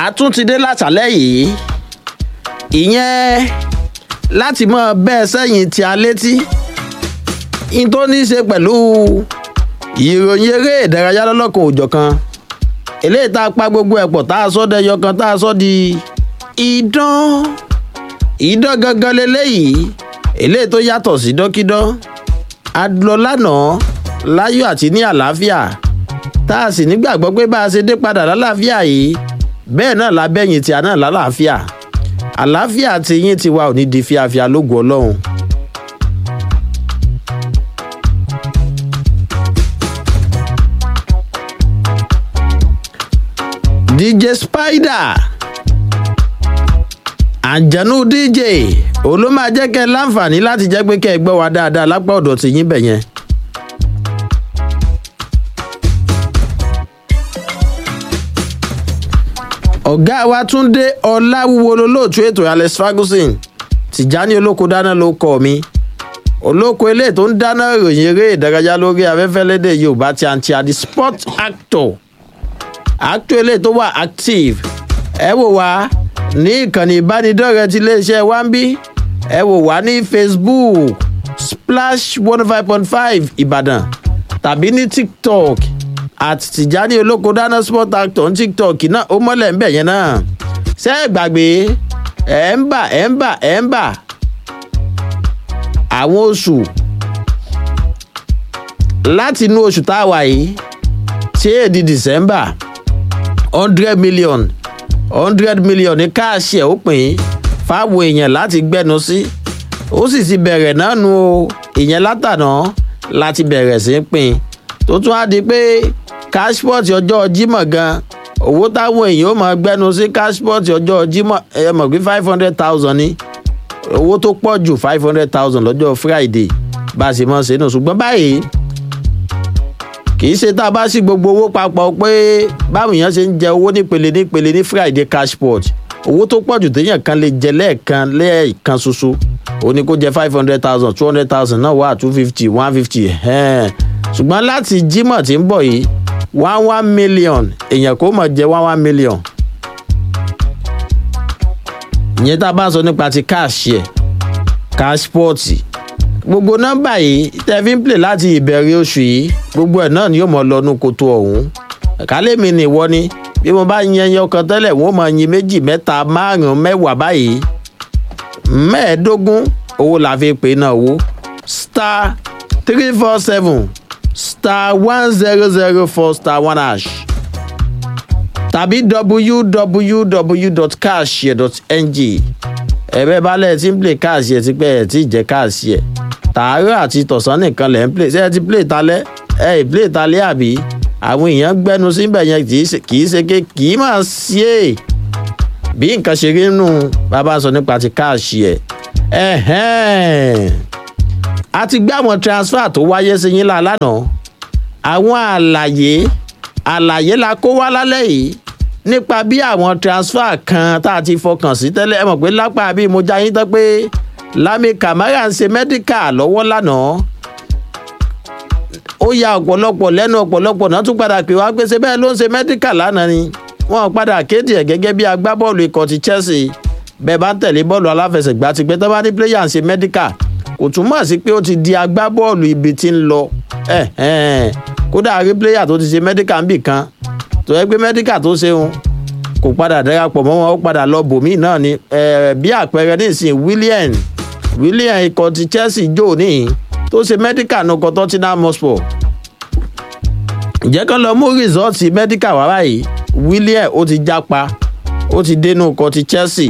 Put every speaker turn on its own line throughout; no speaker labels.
àtúntìdé látàlẹ́ yìí ìyẹn láti mọ bẹ́ẹ̀ sẹ́yìn tí a létí in tó ní í ṣe pẹ̀lú ìròyìn eré ìdárayá lọ́lọ́kan òjọ̀kan eléyìí tá a pa gbogbo ẹ̀ pọ̀ tá a sọ dẹyọ kan tá a sọ di idán idán gangan leléyìí eléyìí tó yàtọ̀ sí dọ́kídán adúlọ lánàá láyọ̀ àti ní àlàáfíà tá a sì nígbàgbọ́ pé bá a ṣe dé padà lálàáfíà yìí bẹ́ẹ̀ náà lábẹ́yìn tí a náà lálàáfíà àlàáfíà tí yín ti wa ò ní di fíafíà lógo ọlọ́run. dj spider àjànú dj òun ló máa jẹ́ kẹ́ ẹ láǹfààní láti jẹ́ pé kẹ́ ẹ gbọ́ wa dáadáa lápá ọ̀dọ̀ tí yín bẹ̀ yẹn. ọ̀gá wa túnde ọ̀làwúwo lolóòtú ètò alex ferguson tìjání olóko dáná ló kọ́ mi olóko ilé tó ń dáná ìròyìn eré ìdárayá lórí afẹ́fẹ́ lédè yorùbá ti àǹtí àdí sport actor actor ilé tó wà active ẹ wò wá ní ìkànnì ìbánidọ́rẹ̀ẹ́ ti iléeṣẹ́ wa ń bí ẹ wò wá ní facebook splash one five point five ìbàdàn tàbí ní tiktok at tìjání olóko dáná sport actor ní tiktok náà ó mọ́lẹ̀ ń bẹ̀ yẹn náà ṣé ẹ gbàgbé ẹ̀ ń bà ẹ̀ ń bà ẹ̀ ń bà àwọn oṣù láti inú oṣù tá a wà yìí tí èdè december hundred million hundred million ní káàṣì ẹ̀ ó pín fáwọn èèyàn láti gbẹ́nu sí ó sì ti bẹ̀rẹ̀ náà nu o ìyẹn látàná láti bẹ̀rẹ̀ sí í pín tó tún á di pé cashport ọjọ́ jímọ̀ gan owó táwọn èèyàn ó máa gbẹ́nu sí cashport ọjọ́ jímọ̀ ẹ mọ̀ pé five hundred thousand ni owó tó pọ̀ jù five hundred thousand lọ́jọ́ friday bá a sì mọ̀ sínú ṣùgbọ́n báyìí kì í ṣe tá a bá sí gbogbo owó papọ̀ pé báwọn èèyàn ṣe ń jẹ owó nípele nípele ní friday cashport owó tó pọ̀ jù téèyàn kan lè jẹ lẹ́ẹ̀kan lẹ́ẹ̀kan ṣoṣo ó ní kó jẹ five hundred thousand two hundred thousand náà wà two fifty one fifty ṣùgbọ́n láti jímọ̀ tí ń bọ̀ yìí one one million èèyàn kò mọ̀ jẹ one one million ìyẹn tá a bá sọ nípa ti cash yẹ cashport gbogbo nọ́mbà yìí tẹ́ fi ń plè láti ìbẹ̀rẹ̀ oṣù yìí gbogbo ẹ̀ náà ni yóò mọ̀ lọ́nu koto ọ̀hún kálẹ̀mí ni ìwọ ni bí mo bá yan ẹyọ kan tẹ́lẹ̀ wọ́n mọ̀ yin méjì mẹ́ta márùn-ún mẹ́wàá báyìí mẹ́ẹ̀ẹ́dógún owó la fi pè náà owó star three four seven star one zero zero four star one hash tàbí www.cashye.ng ẹ̀bẹ̀ balẹ̀ tí ń play káàsì ẹ̀ ti pẹ́ ẹ̀ tí ì jẹ́ káàsì ẹ̀ tààrọ̀ àti tọ̀sán nìkan lẹ̀ ń play ṣé ẹ ti play talẹ́ ẹ ì play talẹ́ àbí àwọn èèyàn gbẹnu síbẹ̀ yẹn kì í ṣe ké kì í máa ṣe é bí nǹkan ṣe rí nù bàbá sọ nípa ti káàsì ẹ̀ ẹ̀hẹ́n a ti gbé àwọn transfer tó wáyé sí yín lánàá àwọn àlàyé àlàyé la kó wá lálẹ́ yìí nípa bí àwọn transfer kan tá a ti fọkàn sí tẹ́lẹ̀ ẹ mọ̀ pé lápá bí mo já yín tán pé lami kamara ń ṣe mẹ́díkà lọ́wọ́ lánàá ó ya ọ̀pọ̀lọpọ̀ lẹ́nu ọ̀pọ̀lọpọ̀ náà tún padà pè wá pé ṣe bẹ́ẹ̀ ló ń ṣe mẹ́díkà lánàá ni wọ́n padà kéde ẹ̀ gẹ́gẹ́ bí agbábọ́ọ̀lù ikọ̀ ti chelsea bẹ́ẹ̀ bá ń tẹ̀lé bọ́ọ̀lù aláfẹsẹ̀gbá ti pé tó bá ní pléyà ń ṣe mẹ́díkà kò túmọ̀ sí pé ó ti di agbábọ́ọ̀lù ibi tí ń lọ kódà rí pléyà tó ti ṣe mẹ́díkà ń bì kan tó yẹ pé mẹ́díkà tó ṣeun kò padà darapọ̀ mọ́ wọn ó padà lọ bòmíì náà ni bí àpẹẹrẹ nísìnyí william william ikọ̀ ti chelsea jò níyìn tó ṣe mẹ́díkà náà kọ́ tottenham hotspur ǹjẹ́ kán lọ mú rìsọ́ọ̀tì mẹ́díkà wá báyìí william ó ti jápa ó ti dénú ikọ̀ ti chelsea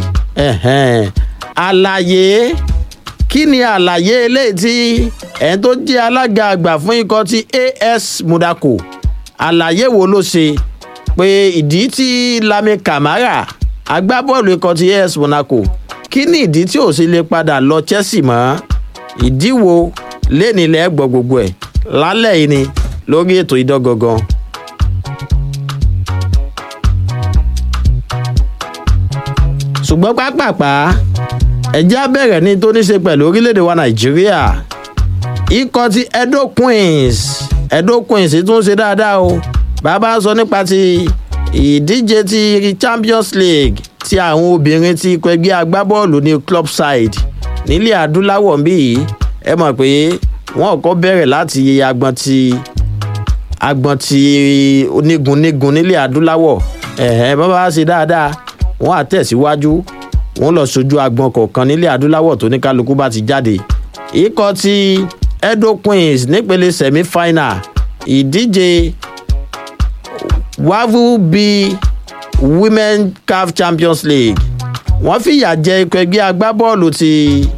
àlàyé kí ni àlàyé eléyìí tí ẹni tó jẹ́ alága àgbà fún ikọ̀ ti as monaco àlàyé wo ló ṣe pé ìdí tí lami kamara agbábọ́ọ̀lù ikọ̀ ti as monaco kí ni ìdí tí ò sì lè padà lọ chelsea mọ́ ìdí wo lénìlẹ̀ gbọ́ gbogbo ẹ̀ lálẹ́ yìí ni lórí ètò idán gangan. ṣùgbọ́n pápápá ẹ̀jẹ̀ á bẹ̀rẹ̀ ní tó ní ṣe pẹ̀lú orílẹ̀-èdè wa nàìjíríà ikọ̀ ti edo queens edo queens tún ṣe dáadáa o bàbá sọ nípa ti ìdíje ti champions league ti àwọn obìnrin ti ikọ̀ ẹgbẹ́ agbábọ́ọ̀lù ní club side nílẹ̀ adúláwọ̀ ń bí yìí ẹ mọ̀ pé wọ́n kọ́ bẹ̀rẹ̀ láti agbọn ti agbọn ti onígunnígun nílẹ̀ adúláwọ̀ ẹ̀hẹ́n bá bá ṣe dáadáa wọ́n á tẹ̀síwájú wọ́n lọ sojú agbọn kọ̀ọ̀kan nílẹ̀ adúláwọ̀ tó ní kálukú bá ti jáde ikọ̀ ti edo queens nípele semi-final ìdíje wavu b women caf champions league wọ́n fìyà jẹ ikọ̀ ẹgbẹ́ agbábọ́ọ̀lù ti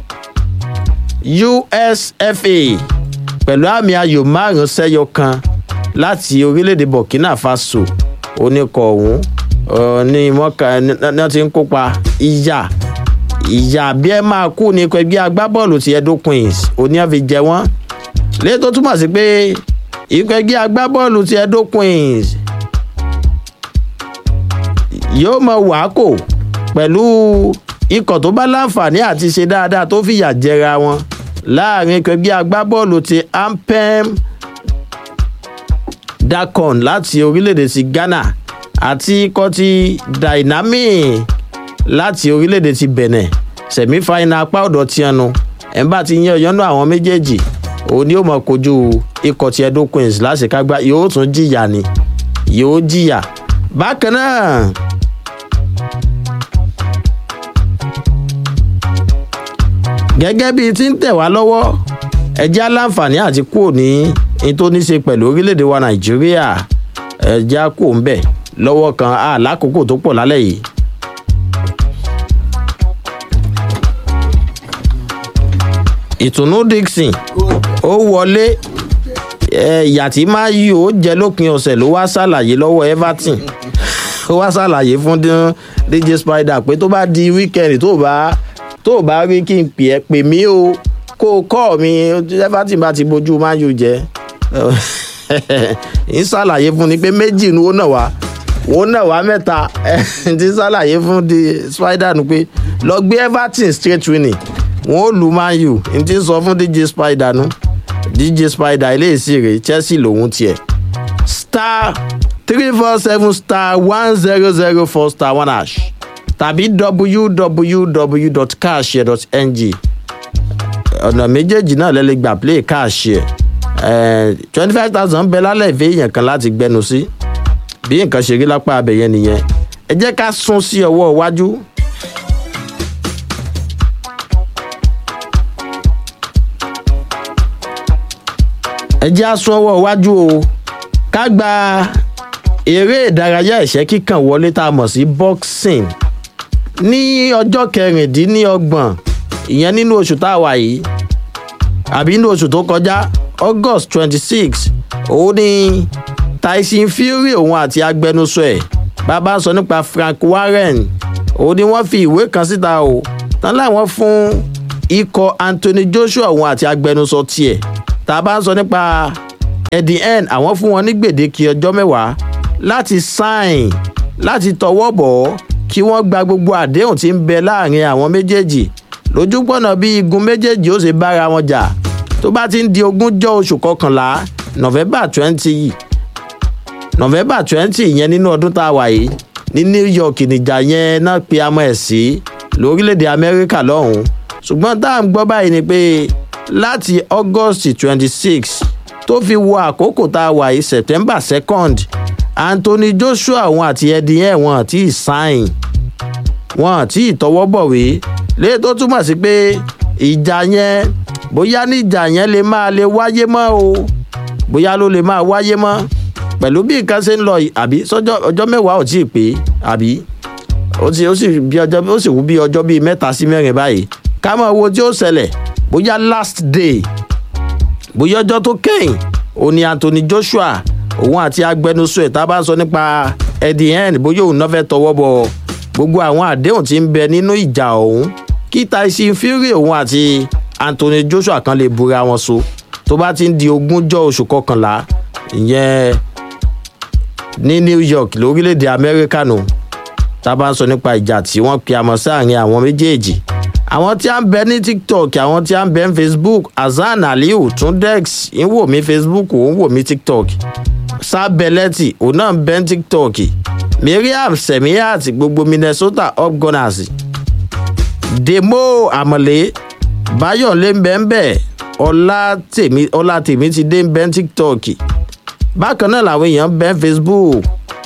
usfa pẹ̀lú àmì ayò márùn-ún sẹ́yọ kan láti orílẹ̀-èdè burkina faso oníkọ̀ ọ̀hún ní mọ́kà ní wọ́n ti ń kópa ìyá ìyá bí ẹ máa kú ní ikọ̀ ẹgbẹ́ agbábọ́ọ̀lù ti edo queens oníyànfi jẹ wọ́n léyìí tó túmọ̀ sí pé ikọ̀ ẹgbẹ́ agbábọ́ọ̀lù ti edo queens yóò mọ wàákò pẹ̀lú ikọ̀ tó bá láǹfààní àti ṣe dáadáa tó fìyà jẹra wọn láàrin ikọ̀ ẹgbẹ́ agbábọ́ọ̀lù ti ampem dakon láti orílẹ̀-èdè ti ghana àti ikọ̀ ti dynamic láti orílẹ̀-èdè ti benin semi-final apá ọ̀dọ̀ tiẹnu ẹ̀ ń bá ti yan ọ̀yọ́nú àwọn méjèèjì òun ni ó mọ̀ kojú ikọ̀ ti edo queens láṣekágbá yóò tún jìyà ni yóò jìyà bákan náà. gẹ́gẹ́ bíi ti ń tẹ̀ wá lọ́wọ́ ẹjẹ́ aláǹfààní àti kúrò ní ní tó ní ṣe pẹ̀lú orílẹ̀-èdè wa nàìjíríà ẹjẹ́ á kúrò ń bẹ̀ lọ́wọ́ kan á lákòókò tó pọ̀ lálẹ́ yìí. ìtùnú dixon ó wọlé ìyà tí máa yí ó jẹ lópin ọ̀sẹ̀ ló wá ṣàlàyé lọ́wọ́ everton ó wá ṣàlàyé fún dj spider pé tó bá di wíkẹ́ndì tó bá tó bá rí kí n pè ẹ́ pè mí o kó o kọ́ mi everton bá ti bójú man u jẹ́ ń ṣàlàyé fún ni pé méjì ni ó nà wá ó nà wá mẹ́ta ti ṣàlàyé fún di spider nu pé lọ gbé everton straight winning wọn ò lu man u n ti sọ fún dj spider nu dj spider eléyìí rè chelsea lòun tiẹ̀ star three four seven star one zero zero four star one hash tàbí www.cashshare.ng ọ̀nà méjèèjì náà lẹ́lẹ́ gbà play cashshare twenty five thousand bẹ lálẹ́ ìfẹ́ èèyàn kan láti gbẹnu sí bí nǹkan ṣe rí lápá abẹ̀yẹn nìyẹn ẹ jẹ́ ká sún sí ọwọ́ iwájú. ẹ jẹ́ àsún ọwọ́ iwájú o ká gba eré ìdárayá ẹ̀ṣẹ́ kíkàn wọlé tá a mọ̀ sí boxing ní ọjọ́ kẹrìndínlọ́gbọ̀n ìyẹn nínú oṣù tá a wà yìí àbí nínú oṣù tó kọjá august twenty six òun ni tyson fury òun àti agbẹnusọ ẹ̀ bàbá sọ nípa frank warren òun ni wọ́n fi ìwé kan síta o tán láwọn fún ikọ̀ anthony joshua òun àti agbẹnusọ tiẹ̀ tá a bá ń sọ nípa eddie n àwọn fún wọn ní gbèdéke ọjọ́ mẹ́wàá láti sign láti tọwọ́ bọ̀ ọ́ kí wọ́n gba gbogbo àdéhùn tí ń bẹ láàrin àwọn méjèèjì lójúpọ̀nà bí igun méjèèjì ó ṣe bára wọn jà tó bá ti ń di ogúnjọ́ oṣù kọkànlá november twenty november twenty yẹn nínú ọdún tá a wà yìí ní new york nìjà yẹn náà pe amọ̀ ẹ̀ sí lórílẹ̀‐èdè amẹ́ríkà lọ́hùn-ún ṣùgbọ́n tá à ń gbọ́ báyìí ni pé láti august twenty six tó fi wo àkókò tá a wà yìí september second anthony joshua wọn àti eddie ẹ̀ wọn àti ìsáìn wọn àti ìtọwọ́bọ̀wé léyìí tó túmọ̀ sí pé ìjà yẹn bóyá ní ìjà yẹn lè máa lè wáyé mọ́ o bóyá ló lè máa wáyé mọ́ pẹ̀lú bí nǹkan ṣe ń lọ àbí sọ́jọ́ ọjọ́ mẹ́wàá ò tí ì pé àbí ó sì ó sì bí ọjọ́ ó sì wú bí ọjọ́ bíi mẹ́ta sí mẹ́rin báyìí ká mọ̀ wo tí ó ṣẹlẹ̀ bóyá last day bóyá ọjọ́ tó kẹ́yìn òun ni anthony joshua òun àti agbẹnusọ ẹ̀ tá a bá ń sọ nípa eddie n bóyá òun náà fẹ́ tọwọ́ bọ̀ gbogbo àwọn àdéhùn tí ń bẹ nínú ìjà ọ̀hún kí tyson fury òun àti anthony joshua kan lè búra wọn so tó bá ti ń di ogúnjọ́ oṣù kọkànlá ìyẹn ní new york lórílẹ̀‐èdè amẹ́ríkà nù tá a bá ń sọ nípa ìjà tí wọ́n pe àmọ́ sáàrin àwọn méjèèjì àwọn tí a ń bẹ ní tiktok àwọn tí a ń bẹ ní facebook hasan aliu tundex ń wò mí facebook ó ń wò mí tiktok sábẹ́lẹ́tì òun náà ń bẹ ní tiktok miriam semiat gbogbo minnesota upgunners demo amọ̀lé bayọ̀lé ń bẹ ń bẹ ọlá tèmi ti dé ń bẹ ní tiktok bákan náà làwọn èèyàn ń bẹ ní facebook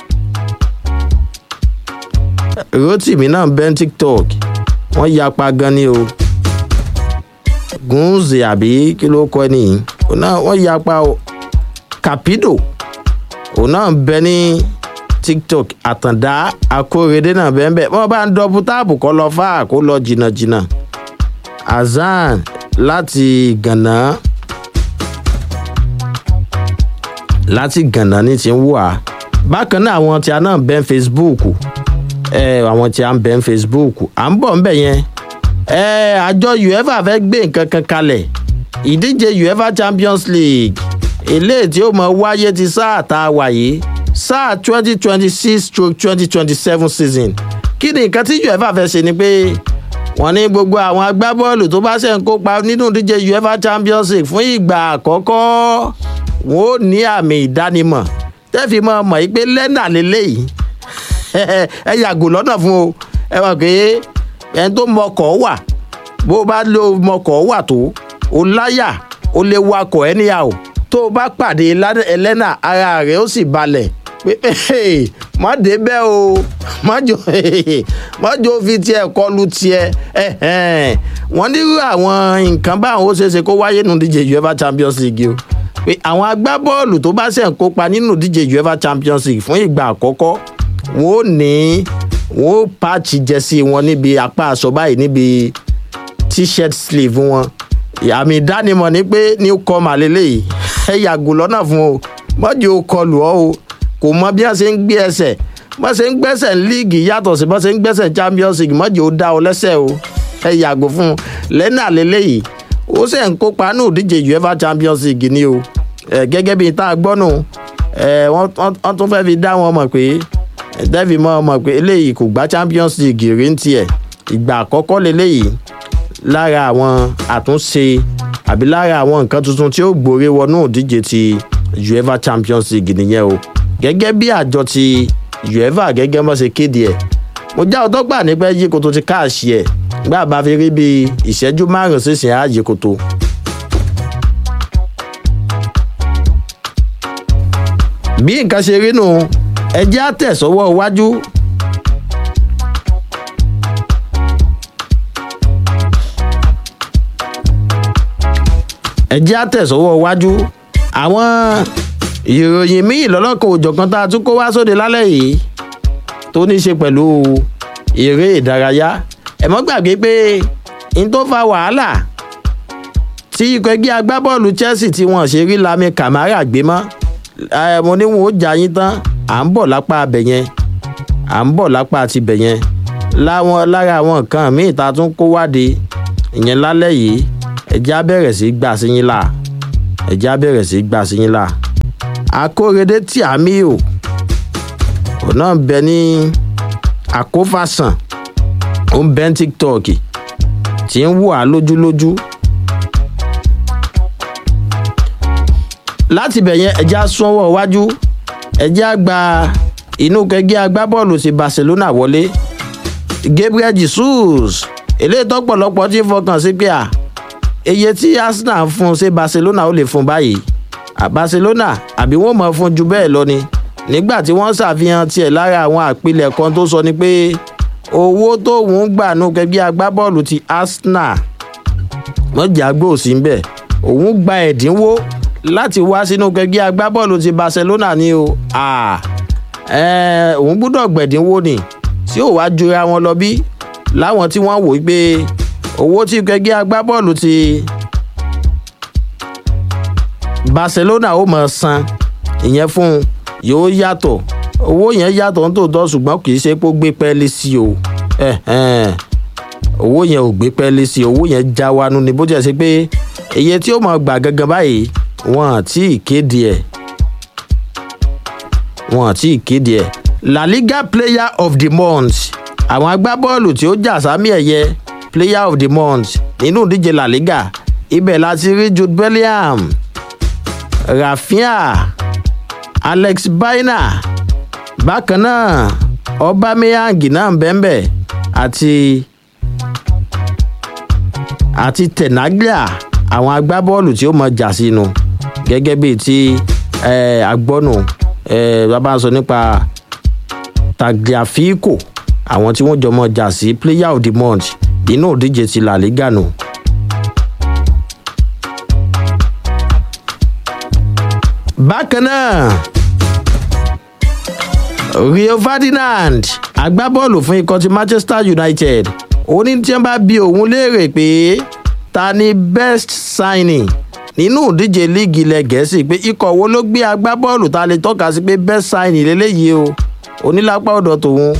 rotimi náà ń bẹ ní tiktok wọ́n yapa gan ni o gunze àbí kí ló kọ́ ni òun náà wọ́n yapa o capido òun náà ń bẹ ní tiktok àtàndá akórèdé náà bẹ́ẹ̀ bẹ́ẹ̀ wọ́n bá ń dọ́bù táàbù kọ́ lọ fáà kó lọ jìnnàjìnnà azan láti gànà láti gànà ní ti ń wà bákan náà àwọn tí a náà bẹ́ facebook ẹ àwọn tí a ń bẹ́ facebook à ń bọ̀ ń bẹ̀ yẹn ẹ àjọ uefa fẹ́ gbé nǹkan kan kalẹ̀ ìdíje uefa champions league eléyìí tí ó mọ wáyé ti sáà tá a wà yìí sáà twenty twenty six stroke twenty twenty seven season kí ni nǹkan tí uefa fẹ́ ṣe ni pé wọ́n ní gbogbo àwọn agbábọ́ọ̀lù tó bá ṣe ń kópa nínú ìdíje uefa champions league fún ìgbà àkọ́kọ́ wọn ò ní àmì ìdánimọ̀ tẹ́fì mọ́ mọ̀ yìí pé lẹ́nà lélẹ́yìí ẹ yàgò lọ́nà fún o ẹ wà pé ẹni tó mọkọ̀ wà bó bá lo mọkọ̀ wà tó o láyà o lè wakọ̀ ẹníyà o tó o bá pàdé ẹlẹ́nà ara rẹ̀ ó sì balẹ̀ pé má dé bẹ́ẹ̀ o mọ́jọ́ fi tiẹ̀ kọlu tiẹ̀ wọ́n nírú àwọn nǹkan báwọn ó ṣeéṣe kó wáyé nù díje uefa champions league o pé àwọn agbábọ́ọ̀lù tó bá ṣẹ̀ ń kópa nínú díje uefa champions league fún ìgbà àkọ́kọ́ wọn ò ní wọn ò pààchì jẹ́sí wọn níbi apá aṣọ báyìí níbi t-shirt sleeve wọn àmì ìdánimọ̀ ni pé new comer lélẹ́yìí ẹ yàgò lọ́nà fún o mọ́jì ó kọlù ọ́ o kò mọ bí wọ́n ṣe ń gbé ẹsẹ̀ bọ́n ṣe ń gbẹ́sẹ̀ líìgì yàtọ̀ sí bọ́n ṣe ń gbẹ́sẹ̀ champions league mọ́jì ó dá ọ lẹ́sẹ̀ o ẹ yàgò fún un lẹ́nà lélẹ́yìí ó sì ń kópa ní òdíje uefa champions league ni o gẹ́gẹ́ bíi tá a gbọ́ nù wọ́n tún fẹ́ẹ́ fi dá wọn mọ̀ pé dẹ́fì mọ́ mọ̀ pé eléyìí kò gbá champions league rí ń tiẹ̀ ìgbà àkọ́kọ́ lélẹ́yìí lára àwọn àtúnṣe àbí lára àwọn nǹkan tuntun tí ó gbòòrè wọnú òdíje ti uefa champions league nìyẹn o gẹ́gẹ́ bí àjọ ti uefa gẹ́gẹ́ mọ́ ṣe kéde ẹ̀ mo já ọtọ́ gbà nípa yí koto ti káàṣì ẹ̀ gbà bá fi rí bí ìṣẹ́jú márùn-ún sísìn ààyè koto. bí nǹkan ṣe rí nù ẹjẹ́ àtẹ̀sọ́wọ́ iwájú. ẹjẹ́ àtẹ̀sọ́wọ́ iwájú àwọn ìròyìn míì lọ́lọ́kan òjọ̀kan tá a tún kó wá sóde lálẹ́ yìí tó ní í ṣe pẹ̀lú eré ìdárayá ẹ mọ́ gbàgbé pé n tó fa wàhálà tí ikọ̀ ẹgbẹ́ agbábọ́ọ̀lù chelsea tí wọ́n ṣe rí lami kamara gbé mọ́ mo ní wọn ó jà yín tán à ń bọ̀ lápá abẹ̀ yẹn à ń bọ̀ lápá ti bẹ̀ yẹn láwọn lára àwọn nǹkan míì ta tún kó wáde ìyẹn lálẹ́ yìí ẹ̀já bẹ̀rẹ̀ sí gbà sí yín là ẹ̀já bẹ̀rẹ̀ sí gbà sí yín là akórèdé tí àmì ò òun náà bẹ ní àkófàsàn ó ń bẹ́ tiktok tí ń wò á lójúlójú láti bẹ̀ yẹn ẹ̀já sọ́wọ́ wájú ẹ̀já gba inú kẹgbẹ́ agbábọ́ọ̀lù sí barcelona wọlé gabriel jesus eléyìí tọ́pọ̀lọpọ̀ ti fọkàn sí pé à iye tí arsenal fún un ṣe barcelona ó lè fún báyìí barcelona àbí wọ́n mọ̀ fún ju bẹ́ẹ̀ lọ ni nígbà tí wọ́n ṣàfihàn tiẹ̀ lára àwọn àpilẹ̀kọ tó sọ ni pé owó tóun gbà nù kẹgbẹ́ agbábọ́ọ̀lù ti arsenal mọ̀jà gbòòsì ń bẹ̀ òun gba ẹ̀dínwó láti wá sínú kẹgbẹ́ agbábọ́ọ̀lù ti barcelona ni o òun gbúdọ̀ gbẹ̀dínwó ni tí ò wá jura wọn lọ bí láwọn tí wọ́n wò ó pé owó tí kẹgbẹ́ agbábọ́ọ̀lù ti barcelona ó mọ̀ san ìyẹn fún un yóò yàtọ̀ owó yẹn yàtọ̀ nítòótọ́ ṣùgbọ́n kì í ṣe pé ó gbé pẹ́ẹ́lí sí o owó yẹn ò gbé pẹ́ẹ́lí sí owó yẹn já wanu ni bó jẹ́ sí pé iye tí ó mọ̀ gbà gangan báyìí wọn àti ìkéde ẹ̀ wọn àti ìkéde ẹ̀ la liga player of the month àwọn agbábọ́ọ̀lù tí ó jà sámi ẹ̀yẹ player of the month nínú ìdíje la liga ibẹ̀ láti rí jude bellingham rafinha alex baina bákan náà ọbameyang náà ń bẹ́ẹ̀ àti àti tenaglia àwọn agbábọ́ọ̀lù tí ó mọ jà sínú gẹ́gẹ́ bíi ti agbọ́nù bàbá ń sọ nípa tagliafico àwọn tí wọ́n jọ mọ jà sí player of the month nínú òdíje ti la liga nù. bákan náà rio ferdinand agbábọ́ọ̀lù fún ikọ̀ ti manchester united òní tí wọ́n bá bi òun léèrè pé ta ni best signing nínú ìdíje líìgì ilẹ̀ gẹ̀ẹ́sì pé ikọ̀ wo ló gbé agbábọ́ọ̀lù ta lè tọ́ka sí pé best signing lélẹ́yìí o onílápá ọ̀dọ̀ tòun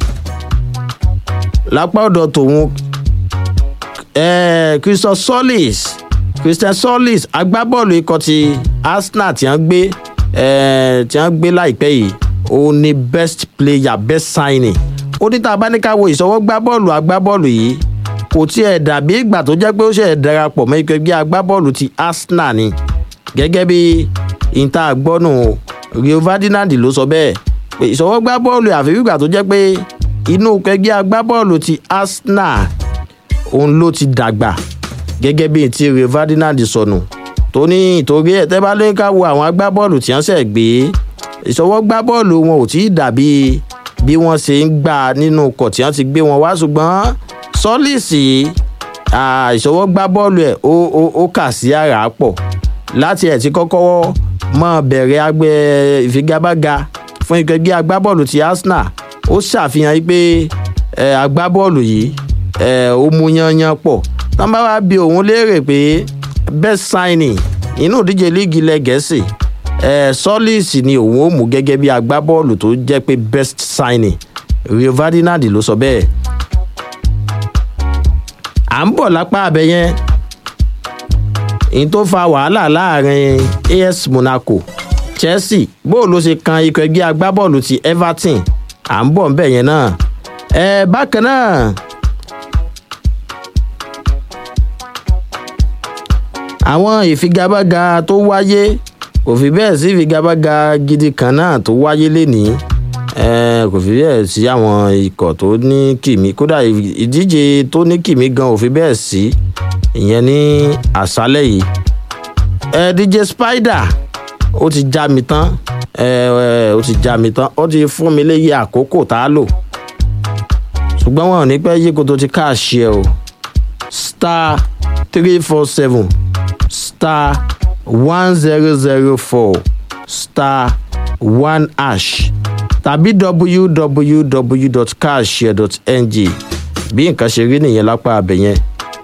lápá ọ̀dọ̀ tòun christian solis christian solis agbábọ́ọ̀lù ikọ̀ ti arsenal tí wọ́n gbé tí wọ́n gbé láìpẹ́ yìí òun ni best player best signing ó ní tá a bá ní ká wo ìṣọwọ́ gbá bọ́ọ̀lù agbábọ́ọ̀lù yìí kò tiẹ̀ dàbí ìgbà tó jẹ́ pé ó ṣe darapọ̀ mọ́ ikọ̀ ẹgbẹ́ agbábọ́ọ̀lù ti arsenal ni gẹ́gẹ́ bí ìta àgbọ́nù rio ferdinand ló sọ bẹ́ẹ̀ pé ìṣọwọ́ gbá bọ́ọ̀lù àfi ìgbà tó jẹ́ pé inú ẹgbẹ́ agbábọ́ọ̀lù ti arsenal òun ló ti dàgbà gẹ́gẹ́ bí ti rio ferdinand sọnù tó ní ìtorí ẹ̀ tẹ́ bá lóyún ká wo àwọn agbábọ́ọ̀lù tí wọ́n ṣẹ̀ gbé ìṣọwọ́ gbá bọ́ọ̀lù wọn ò tí ì dàbí bí wọ́n ṣe ń gbà nínú ọkọ̀ tí wọ́n ti gbé wọn wá ṣùgbọ́n sọ́lìsì ìṣọwọ́ gbá bọ́ọ̀lù ẹ̀ ó kà sí àrà pọ̀ láti ẹ̀ tí kọ́kọ́ mọ́ bẹ̀rẹ̀ agbẹ́ ìfigagbága fún ìkẹgbẹ́ agbábọ́ọ̀lù ti arsenal ó ṣàfihàn pé agbábọ́ọ̀lù yìí ó mú yanyan pọ̀ tán bá wá bi òun léèrè pé best signing inú ìdíje líìgì ilẹ̀ gẹ̀ẹ́sì sọ́lìsì ni òun ó mú gẹ́gẹ́ bí agbábọ́ọ̀lù tó jẹ́ pé best signing rio ferdinand ló sọ bẹ́ẹ̀ à ń bọ̀ lápá abẹ yẹn èyí tó fa wàhálà láàrin as monaco chelsea bóò ló ṣe kan ikọ̀ ẹgbẹ́ agbábọ́ọ̀lù ti everton à ń bọ̀ nbẹ̀ yẹn náà ẹ bákan náà àwọn ìfigagbága tó wáyé kò fi bẹ́ẹ̀ sí ìfigagbága gidi kan náà tó wáyé lénìí kò fi bẹ́ẹ̀ sí àwọn ikọ̀ tó ní kìmí kódà ìdíje tó ní kìmí gan ò fi bẹ́ẹ̀ sí ìyẹn ní àṣálẹ̀ yìí dj spider ó ti já mi tán ó ti já mi tán ó ti fún mi léyìí àkókò tá a lò ṣùgbọ́n wọn ò ní pẹ́ yí kó tó ti káàṣì ẹ o star three four seven star one zero zero four star one hash tàbí www.cashshare.ng bí nǹkan ṣe rí nìyẹn lápá abẹ yẹn.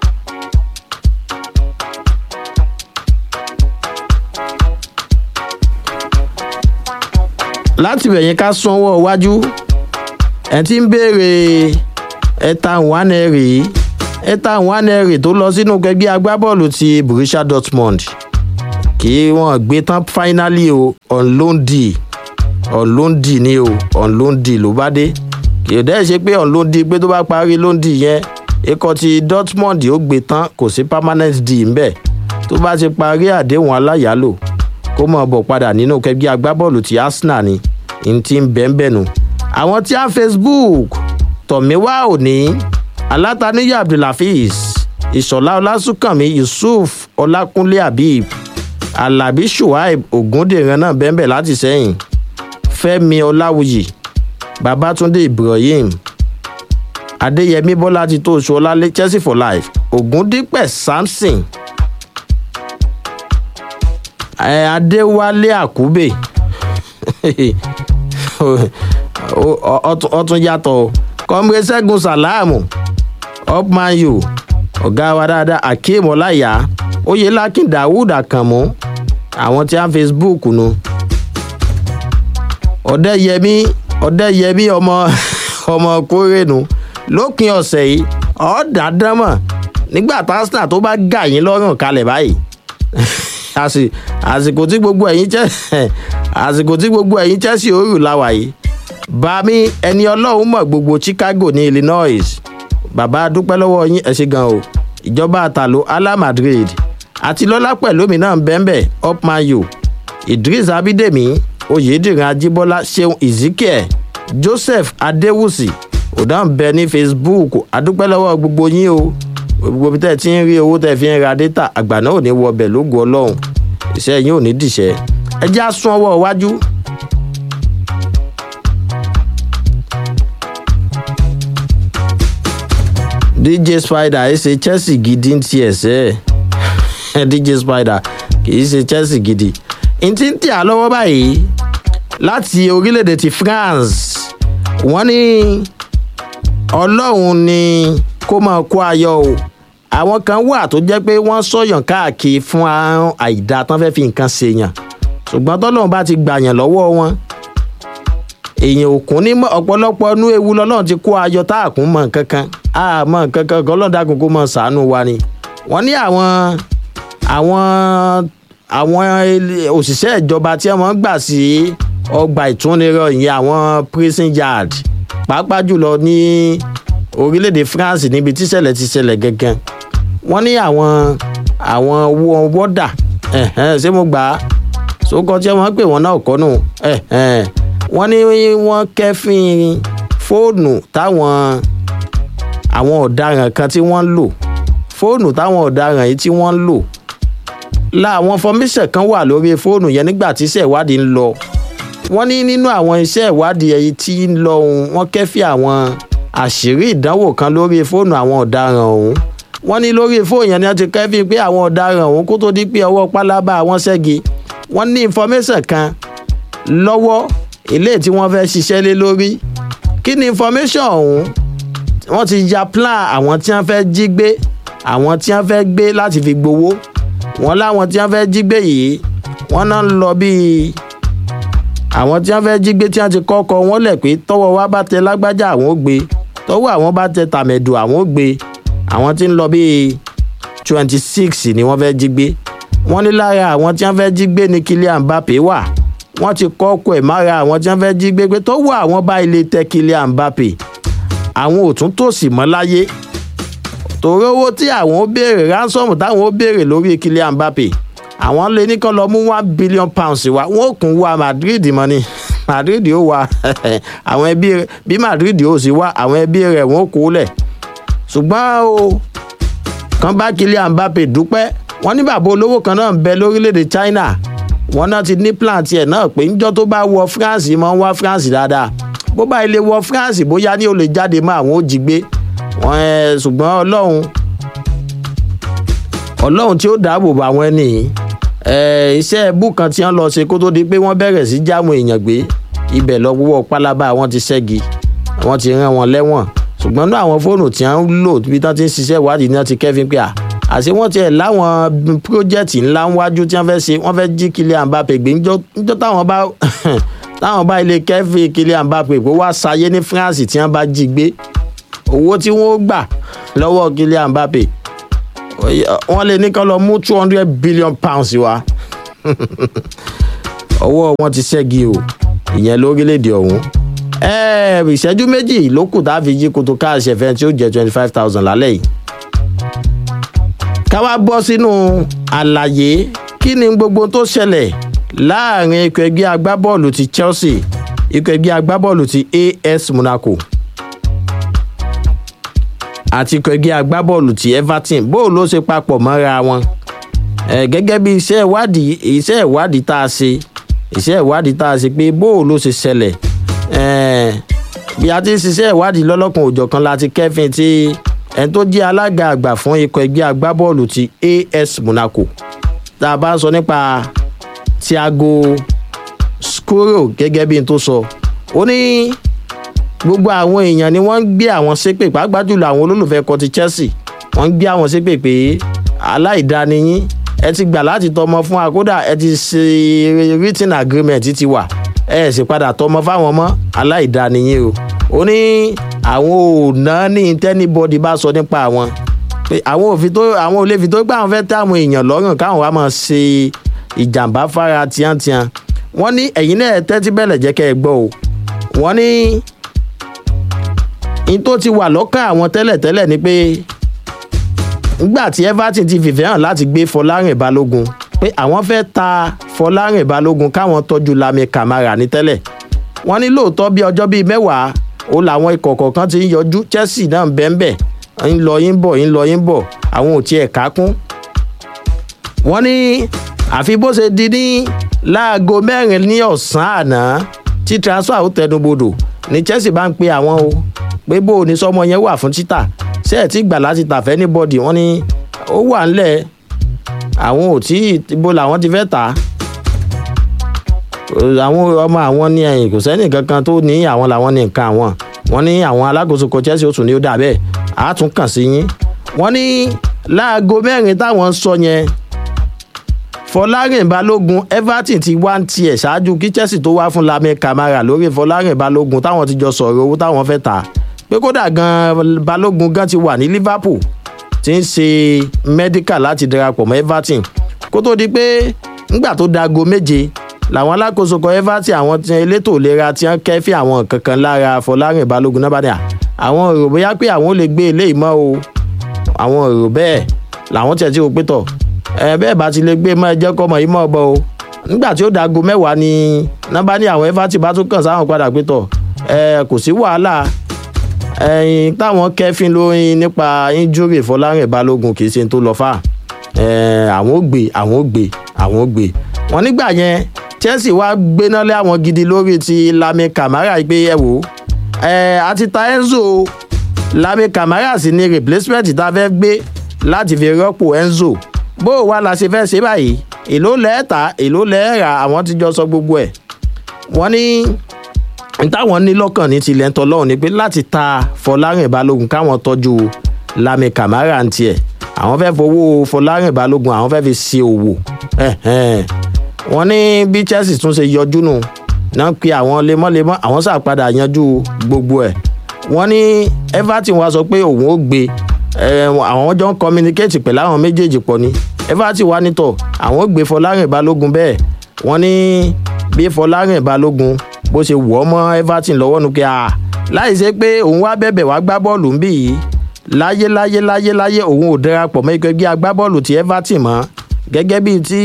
láti bẹ̀yẹn ká sanwó iwájú ẹ̀ ti ń béèrè ẹ̀ta nwaneri ẹ̀ta nwaneri tó lọ sínú gbẹgbẹ́ agbábọ́ọ̀lù ti borussia dortmund kí wọ́n gbé tán finally o on loan deal on loan deal ni o on loan deal ló bá dé kì í dẹ́ ṣe pé on loan deal pé tó bá parí loan deal yẹn ikọ̀ ti dortmund ó gbé tán kò sí permanent deal ńbẹ̀ tó bá ti parí àdéhùn aláyàlò kó mọ̀ bọ̀ padà nínú kẹgbẹ́ agbábọ́ọ̀lù ti arsenal ni n ti ń bẹ́ẹ̀ nù. àwọn tí a facebook tọ̀míwá òní alátàníyà abdulhafiz ìṣọ̀lá ọlásùnkànmí yusuf ọlákúnlé habib alábí shuaib ogundèrán náà bẹ́ẹ̀ láti sẹ́yìn fẹ́mi ọláwùyí babatunde ibrahim adéyẹmí bọ́lá ti tó oṣù ọlálé chelsea for life ògúndípẹ̀ samson adéwálé àkúbè ọtún yàtọ̀ kọ́mrẹ́ ṣẹ́gun sàlámù upman u ọ̀gá wa dáadáa akeem ọláyà oyelakin dawood àkànmú àwọn tí a facebook nu ọ̀dẹ́yẹmí ọ̀dẹ́yẹmí ọmọ ọmọ kórèénu lópin ọ̀sẹ̀ yìí ọ̀dàdánmọ̀ nígbà tásínà tó bá gà yín lọ́rùn kalẹ̀ báyìí àsìkò tí gbogbo ẹ̀yin jẹ́ àsìkò tí gbogbo ẹ̀yin chelsea òrù láwà yìí bami ẹni ọlọ́run mọ̀ gbogbo chicago ní illinois bàbá dúpẹ́ lọ́wọ́ yín ẹ̀ ṣe gan o ìjọba àtàló ala madrid àti lọ́lá pẹ̀lú mi náà bẹ́ẹ̀nbẹ́ upmayo idris abidemi oyèdìrín ajíbọ́lá ṣeun ezekiel joseph adéwùsì òdàn bẹ ní facebook adúpẹ́ lọ́wọ́ gbogbo yín o gbogbo bí tẹ́ ẹ ti ń rí owó tẹ́ ẹ fi ń ra dátà àgbà náà ò ní wọ ọbẹ̀ lógo ọlọ́run iṣẹ́ yín ò ní dìṣẹ́ ẹ já sún ọwọ́ iwájú. dj spider ẹ ṣe chelsea gidi ń tiẹ̀ sẹ́ ẹ dj spider kì í ṣe chelsea gidi n ti ń tẹ̀ á lọ́wọ́ báyìí láti orílẹ̀-èdè ti france wọ́n ní ọlọ́run ni kó máa kó ayọ̀ o àwọn kan wà tó jẹ́ pé wọ́n sọ̀yàn káàkiri fún àrùn àìdá tán fẹ́ fi nǹkan ṣèyàn ṣùgbọ́n tọ́lọ́run bá ti gbàyàn lọ́wọ́ wọn èèyàn òkun ní ọ̀pọ̀lọpọ̀ inú ewu lọ́lọ́run ti kó ayọ̀ tá a kún mọ̀ nǹkan kan a mọ̀ nǹkan kan kan lọ́dàkùn kó mọ̀ sàánú wa ni wọ́n ní àwọn àwọn àwọn òṣìṣẹ́ ìjọba tí wọ́n gbà sí ọgbà ìtúnirọ̀ ìyẹn àwọn prison yard pàápàá jùlọ ní orílẹ̀-èdè france níbi tíṣẹ̀lẹ̀ ti ṣẹlẹ̀ gangan wọ́n ní àwọn àwọn wọ́dà ṣé mo gbà á sókọ tí wọ́n pè wọ́n náà kọ́ nù wọ́n ní wọ́n kẹ́fín fóònù táwọn àwọn ọ̀daràn kan tí wọ́n lò fóònù táwọn ọ̀daràn yìí tí wọ́n lò láwọn fọmíṣẹ̀ kan wà lórí fóònù yẹn nígbà tí iṣẹ́ ìwádìí ń lọ wọ́n ní nínú àwọn iṣẹ́ ìwádìí ẹ̀yìn tí ń lọ ohun wọ́n kẹ́fí àwọn àṣírí ìdánwò kan lórí fóònù àwọn ọ̀daràn ọ̀hún wọ́n ní lórí fóònù yẹn ni wọ́n ti kẹ́fí pé àwọn ọ̀daràn ọ̀hún kó tó di pé ọwọ́ pálábá àwọn ṣẹ́gi wọ́n ní information kan lọ́wọ́ ilé tí wọ́n fẹ́ ṣiṣẹ́ lé lórí kí ni information ọ̀hún wọ́n ti ya plan àwọn tí wọ́n fẹ́ jí gbé àwọn tí wọ́n fẹ́ gbé láti fi gbowó wọ́n láwọn tí wọ́n fẹ́ jí gbé yìí wọ́n náà ń lọ bíi àwọn tí wọ́n fẹ́ jí gbé tí wọ́n ti kọ́kọ́ wọ́n lẹ̀ pé tọ́wọ́ wa bá tẹ lágbájá àwọn ó gbé tọ́wọ́ àwọn bá tẹ tàmẹ̀dù àwọn ó gbé àwọn tí ń lọ bíi twenty six ni wọ́n fẹ́ jí gbé wọ́n ní lára àwọn tí wọ́n fẹ́ jí gbé ní Kylian Mbappe wà wọ́n ti kọ́kọ́ ẹ̀ mára àwọn tí wọ́n fẹ́ jí gbé pé tọ́wọ́ àwọn bá ilé tẹ Kylian Mbappe àwọn ò tún tòsí mọ́ láyé torí owó tí àwọn ó béèrè ransom táwọn ó béèrè lórí Kylian Mbappe àwọn lè ní kán lọ mú one billion pounds wá wọn ò kún wá Madrid mọ́ ni Madrid ó wá àwọn ẹbí rẹ bí Madrid ó sì wá àwọn ẹbí rẹ wọn ò kó lẹ̀ ṣùgbọ́n o kan bá Kylian Mbappe dúpẹ́ wọ́n ní bàbá olówó kan náà ń bẹ lórílẹ̀‐èdè China wọ́n náà ti ní plan tiẹ̀ náà pé níjọ́ tó bá wọ France mọ́ ń wá France dáadáa bó bá ilé wọ France bóyá ní o lè jáde mọ́ àwọn ò jí gbé wọn ẹ ṣùgbọ́n ọlọ́run ọlọ́run tí ó dáàbò bò àwọn ẹni ẹ iṣẹ́ ẹbú kan tí wọ́n lọ ṣe kó tó di pé wọ́n bẹ̀rẹ̀ sí jáàmù èèyàn gbé ibẹ̀ lọ wúwọ́ pálábá wọn ti ṣẹ́gi wọ́n ti rán wọn lẹ́wọ̀n ṣùgbọ́n ní àwọn fóònù tí wọ́n ń lò bí wọ́n ti ń ṣiṣẹ́ ìwádìí ni wọ́n ti kẹ́fín pé à àṣé wọ́n tiẹ̀ láwọn pírójẹ́tì ńlá ńwájú tí wọ́n fẹ́ ṣe wọ́n fẹ́ jí Kylian Mbappe gbé níjọ́ táwọn bá táwọn bá ilé kẹ́fín Kylian Mbappe pé wá sáyé ní France tí wọ́n bá jí gbé owó tí wọ́n gbà lọ́wọ́ Kylian Mbappe wọ́n lè ní kán lọ mú two hundred billion pounds wá ọwọ́ wọn ti ṣẹ́gi o ìyẹn lórílẹ̀‐èdè ọ̀hún ìṣẹ́jú méjì ló kù tá a fi yí koto káàṣì ẹ̀fẹ́ tí ó jẹ́ twenty five thousand lálẹ́ yìí ká wá bọ́ sínú àlàyé kí ni gbogbo tó ṣẹlẹ̀ láàrin ikọ̀ ẹgbẹ́ agbábọ́ọ̀lù ti Chelsea ikọ̀ ẹgbẹ́ agbábọ́ọ̀lù ti AS Monaco àti ikọ̀ ẹgbẹ́ agbábọ́ọ̀lù ti Everton bó ló ṣe papọ̀ mọ́ra wọn gẹ́gẹ́ bí iṣẹ́ ìwádìí iṣẹ́ ìwádìí tá a ṣe iṣẹ́ ìwádìí tá a ṣe pé bó ló ṣe ṣẹlẹ̀ bí a ti ń ṣiṣẹ́ ìwádìí lọ́lọ́kan òjọ̀kan láti kẹ́fìn tí ẹni tó jẹ́ alága àgbà fún ikọ̀ ẹgbẹ́ agbábọ́ọ̀lù ti AS Monaco tá a bá sọ nípa Thiago Scuro gẹ́gẹ́ bí n tó sọ ó ní gbogbo àwọn èèyàn ni wọ́n ń gbé àwọn ṣépè pàápàá jùlọ àwọn olólùfẹ́ kan ti Chelsea wọ́n ń gbé àwọn ṣépè pé aláìdániyín ẹ ti gbà láti tọmọ fún wa kódà ẹ ti ṣe written agreement ti wà ẹ sì padà tọmọ fáwọn ọmọ aláìdániyín o ó ní àwọn ò ná ní tẹ́nibọ́dì bá sọ nípa àwọn pé àwọn òfin tó àwọn olè fi tó gbà wọn fẹ́ tẹ́ àwọn èèyàn lọ́rùn káwọn wá máa ṣe ìjàmbá fara tíátíá wọ́n ní ẹ̀yin náà tẹ́tí bẹ̀lẹ̀ jẹ́ kẹ́ ẹ gbọ́ o wọ́n ní in tó ti wà lọ́kàn àwọn tẹ́lẹ̀tẹ́lẹ̀ ni pé nígbà tí everton ti fìfẹ́ hàn láti gbé fọlárìn balógun pé àwọn fẹ́ ta fọlárìn balógun káwọn tọ́jú lami kamara ní tẹ́lẹ̀ wọ́n ní lóòótọ́ bí ọjọ́ bíi mẹ́wàá ó làwọn ikọ̀ kọ̀ọ̀kan ti ń yọjú chelsea náà ń bẹ́ẹ̀ bẹ́ẹ̀ ń lọ yín bọ̀ ń lọ yín bọ̀ àwọn ò tiẹ̀ ká kún. wọ́n ní àfi bó ṣe di ní láago mẹ́rin ní ọ̀sán àná tí transfer ó tẹnubodò ní chelsea bá ń pe àwọn o pé bó o ní sọmọ yẹn wà fún títà ṣé ẹ̀ tí gbà láti tà fẹ́ ní bọ́dì wọ́n ní ó wà ńlẹ̀ àwọn ò tí ibo làwọn ti fẹ́ tà á àwọn ọmọ àwọn ní ẹyìn kò sẹ́ni kankan tó ní àwọn làwọn ní nǹkan àwọn wọ́n ní àwọn alákòóso kan chelsea ó tún ní ó dà bẹ́ẹ̀ á tún kàn sí yín wọ́n ní láago mẹ́rin táwọn ń sọ yẹn fọlárìn balógun everton ti wá ń tiẹ̀ ṣáájú kí chelsea tó wá fún lami kamara lórí fọlárìn balógun táwọn ti jọ sọ̀rọ̀ owó táwọn fẹ́ tà pé kódà gan balógun gan ti wà ní liverpool ti ń ṣe medical láti darapọ̀ mọ́ everton kó tó di pé ńgbà tó dago méje làwọn alákòóso kan everton àwọn tí elétò ìlera ti ń kẹ́fí àwọn kankan lára fọlárìn balógun náà bá dà àwọn èrò bóyá pé àwọn ò lè gbé eléyìí mọ́ o àwọn èrò bẹ́ẹ̀ làwọn tiẹ̀ tí o pé tọ̀ ẹ bẹ́ẹ̀ bá ti lè gbé mọ́ ẹ jẹ́ kọ́ mọ̀ yìí mọ́ ọ bọ́ o nígbà tí ó dago mẹ́wàá ni nọ́mbà ní àwọn everton bá tún kàn sáwọn padà pé tọ̀ ẹ kò sí wàhálà ẹyin táwọn kẹfín lóyún nípa injury fọlárìn balógun kì í ṣe tó lọ fà àwọn ò gbé àwọn ò gbé àwọn ò gbé wọn nígbà yẹn chelsea wá gbéná lé àwọn gidi lórí ti lami kamara gbé ẹ wò ẹ àti ta enzo lami kamara sì ni replacement tá a fẹ́ gbé láti fi rọ́pò enzo bó o wá la ṣe fẹ́ ṣe báyìí èló lẹ́ẹ̀ta èló lẹ́ẹ̀ra àwọn ti jọ sọ gbogbo ẹ̀ wọ́n ní táwọn ní lọ́kàn ní tilẹ̀ ń tọ́lọ́run ni pé láti ta fọlárìn balógun káwọn tọ́jú lami kamara ń tiẹ̀ àwọn fẹ́ fowó fọlárìn balógun àwọn fẹ́ fi ṣe òwò wọ́n ní bí chelsea tún ṣe yọjú nù náà pe àwọn lemọ́lemọ́ àwọn ṣàpadà yanjú gbogbo ẹ̀ wọ́n ní everton wa sọ pé òun ó gbé àwọn jọ ń communicate pẹ̀lú àwọn méjèèjì pọ̀ ni everton wa nítọ̀ àwọn ó gbé fọlárìn balógun bẹ́ẹ̀ wọ́n ní bí fọlárìn balógun bó ṣe wọ̀ ọ́ mọ́ everton lọ́wọ́ nu kí a láì ṣe pé òun wá bẹ̀bẹ̀ wá gbá bọ́ọ̀lù ń bì yìí láyé láyé láyé láyé òun ò darapọ̀ mọ́ ikọ̀ ẹgbẹ́ agbábọ́ọ̀lù ti everton mọ́ gẹ́gẹ́ bíi ti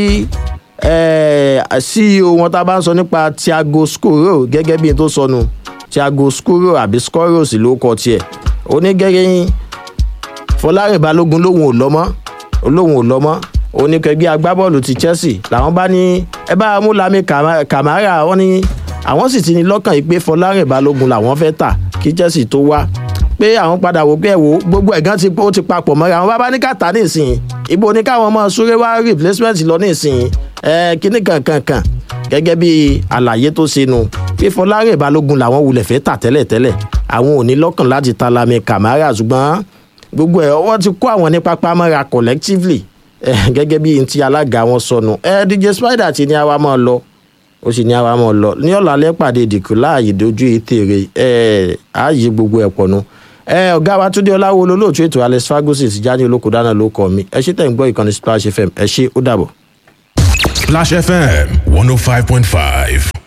ceo wọn tá a bá ń sọ nípa thiago scoro gẹ́gẹ́ bíi tó sọnù thiago scoro àbí scoros ló kọ tiẹ̀ ó ní gẹ́gẹ́ yín fọlárìn balógun lòun ò lọ́mọ́ lòun ò lọ́mọ́ oníkẹgbẹ́ agbábọ́ọ̀lù ti chelsea làwọn bá ní ẹ bá mú lami kamara wọn ní àwọn sì ti ní lọ́kàn yìí pé fọlárìn balógun làwọn fẹ́ tà kí chelsea tó wá pé àwọn padà wò pé ẹ wò gbogbo ẹ̀gán ti ó ti papọ̀ mọ́ra àwọn bábá ní kàtà nísìnyí ibo ní káwọn ọmọ súré wá replacement lọ nísìnyí ẹ kíní kankankan gẹ́gẹ́ bí àlàyé tó ṣe nu pé fọlárìn balógun làwọn wulẹ̀ fẹ́ tà tẹ́lẹ̀tẹ́lẹ̀ àwọn ò ní lọ́kàn láti ta lami kamara ṣùgbọ́n gbogbo ẹ̀ wọ́n ti kó àwọn ní pápá mọ́ra collectively gẹ́gẹ́ bí ti alága wọn sọnù ẹ dj spider ti ní àwa máa lọ ó sì ní àwa máa lọ ní ọ̀làlẹ́ pàdé ìdìkú láàyè dojú ètèrè ẹ ààyè gbogbo ẹ̀ pọ̀ nu ẹ ọ̀gá wa túndé ọláwo olóòtú ètò alex ferguson ti jáde olóko dáná ló kọ mi ẹ ṣe tẹ̀ ń gbọ́ ìkànnì splash fm ẹ ṣe ó dàbọ̀.
Splash FM 105.5.